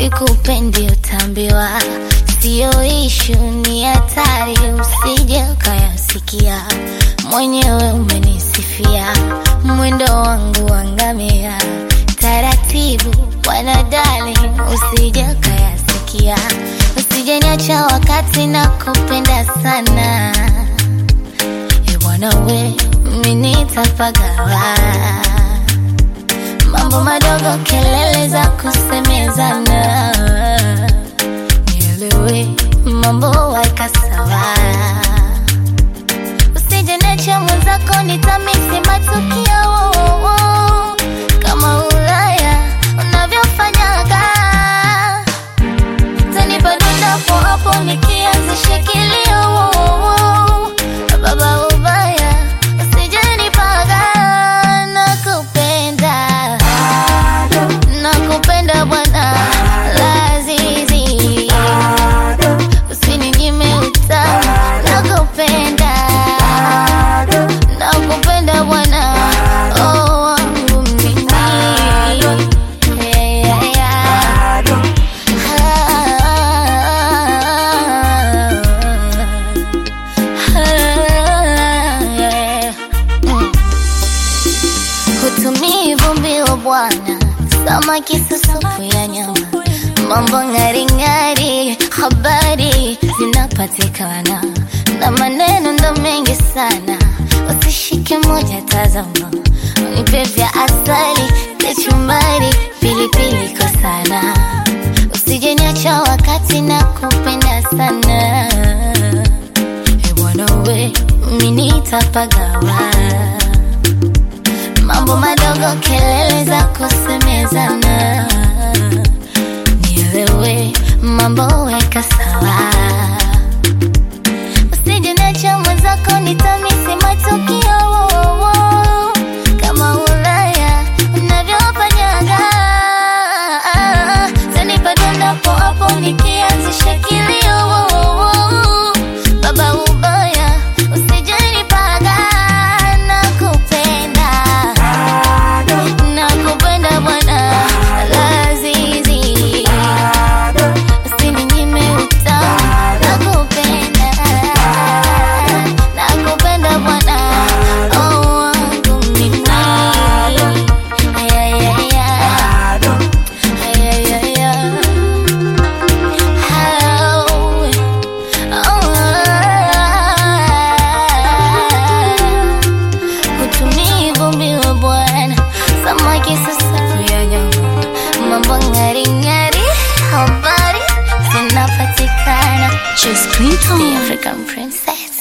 sikupendi utambiwa, siyo ishu, ni hatari, usije ukayasikia. Mwenyewe umenisifia mwendo wangu wangamia, taratibu wanadali, usije ukayasikia, usije niacha wakati na kupenda sana. E bwana we, mimi nitapagawa mambo madogo, kelele za kusemezana, nielewe mambo weka sawa, usije niache mwenzako, nitamisi matukio kama Ulaya unavyofanyaga, tanipa donda hapo hapo nikianzisha kilio baba ubaya, usije nipaga, nakupenda nakupenda bwana Lazizi, usininyime utamu, nakupenda nakupenda bwana oh, wangu mimi yeah, yeah, yeah. Hutumii vumbi wa bwana, samaki supu ya nyama, mambo ng'aring'ari, habari zinapatikana na maneno ndo mengi sana, usishike moja, tazama, nipe vya asali, kachumbari, pilipili kwa sana, usije niacha wakati na kupenda sana, e bwana we, mimi nitapagawa mambo madogo, kelele za kusemezana, nielewe mambo weka sawa, usije niacha mwenzako, nitamisi matukio kama Ulaya unavyofanyaga, tanipa donda hapo hapo nikianzisha kilio baba ubaya, usije nipaga, nakupenda nakupenda bwana Lazizi, usininyime utamu, nakupenda nakupenda bwana oh, wangu mimi yeah, yeah, yeah. Yeah, yeah, yeah. Oh, oh. Hutumii vumbi wa bwana, samaki sasa ya nyama, mambo ng'ari ng'ari, habari zinapatikana. Just Clinton. The African princess.